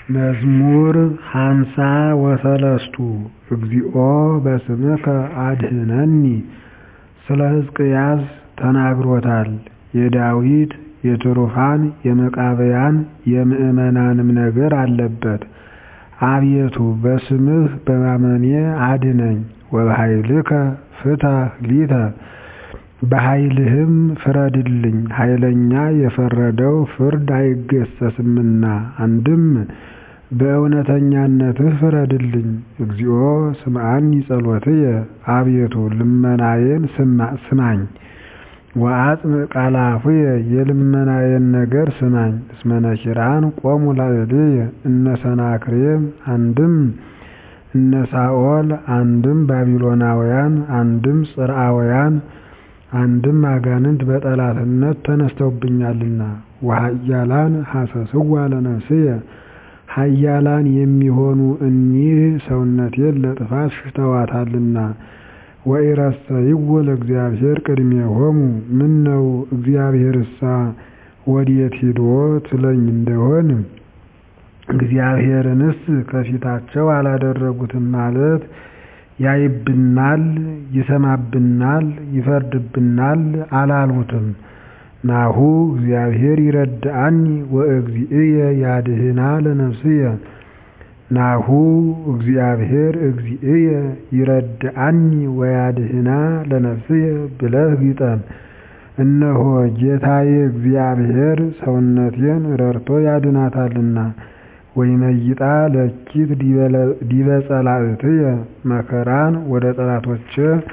መዝሙር ሃምሳ ወሰለስቱ እግዚኦ በስምከ አድኅነኒ ስለ ሕዝቅያስ ተናግሮታል የዳዊት የትሩፋን የመቃብያን የምዕመናንም ነገር አለበት አቤቱ በስምህ በማመኔ አድነኝ ወበኃይልከ ፍታሕ ሊተ በኃይልህም ፍረድልኝ ኃይለኛ የፈረደው ፍርድ አይገሰስምና አንድም በእውነተኛነትህ ፍረድልኝ እግዚኦ ስምዓኒ ጸሎትየ አቤቱ ልመናዬን ስማኝ ወአጽምዕ ቃለ አፉየ የልመናዬን ነገር ስማኝ እስመ ነኪራን ቆሙ ላዕሌየ እነ ሰናክሬም አንድም እነ ሳኦል አንድም ባቢሎናውያን አንድም ጽርዓውያን አንድም አጋንንት በጠላትነት ተነስተውብኛልና ወኃያላን ሐሰስዋ ለነፍስየ ኃያላን የሚሆኑ እኒህ ሰውነቴን ለጥፋት ሽተዋታልና ወኢረሰይዎ ለእግዚአብሔር ቅድሜሆሙ ምነው እግዚአብሔርሳ ወዴት ሂዶ ትለኝ እንደሆን እግዚአብሔርንስ ከፊታቸው አላደረጉትም ማለት ያይብናል ይሰማብናል ይፈርድብናል አላሉትም ናሁ እግዚአብሔር ይረድአኒ ወእግዚእየ ያድኅና ለነፍስየ ናሁ እግዚአብሔር እግዚእየ ይረድአኒ ወያድኅና ለነፍስየ ብለህ ግጠም እነሆ ጌታዬ እግዚአብሔር ሰውነቴን ረድቶ ያድናታልና ወይመይጣ ለኪት ዲበ ጸላእትየ መከራን ወደ ጠላቶቼ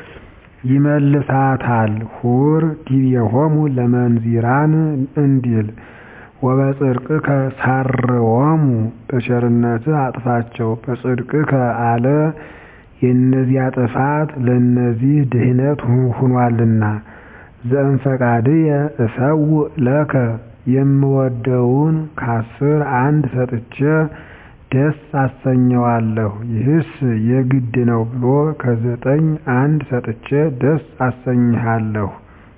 ይመልሳታል ሁር ዲቤሆሙ ለመንዚራን እንዲል ወበጽድቅከ ሳርዎሙ በቸርነትህ አጥፋቸው በጽድቅከ አለ የእነዚያ ጥፋት ለእነዚህ ድኅነት ሁኗልና ዘእምፈቃድየ እሰውእ ለከ የምወደውን ከአስር አንድ ሰጥቼ ደስ አሰኘዋለሁ ይህስ የግድ ነው ብሎ ከዘጠኝ አንድ ሰጥቼ ደስ አሰኝሃለሁ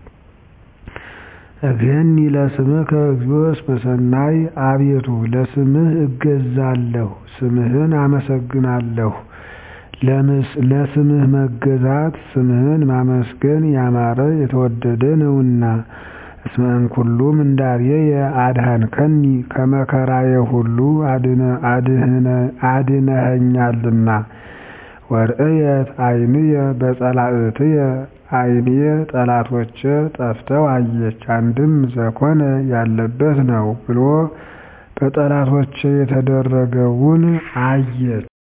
እገኒ ለስምከ እግዚኦ እስመ ሰናይ አቤቱ ለስምህ እገዛለሁ ስምህን አመሰግናለሁ ለስምህ መገዛት ስምህን ማመስገን ያማረ የተወደደ ነውና እስመ እምኩሉ ምንዳቤየ አድኃንከኒ ከመከራዬ ሁሉ አድነኸኛልና ወርእየት ዓይንየ በጸላእትየ ዓይኔ ጠላቶቼ ጠፍተው አየች አንድም ዘኮነ ያለበት ነው ብሎ በጠላቶቼ የተደረገውን አየች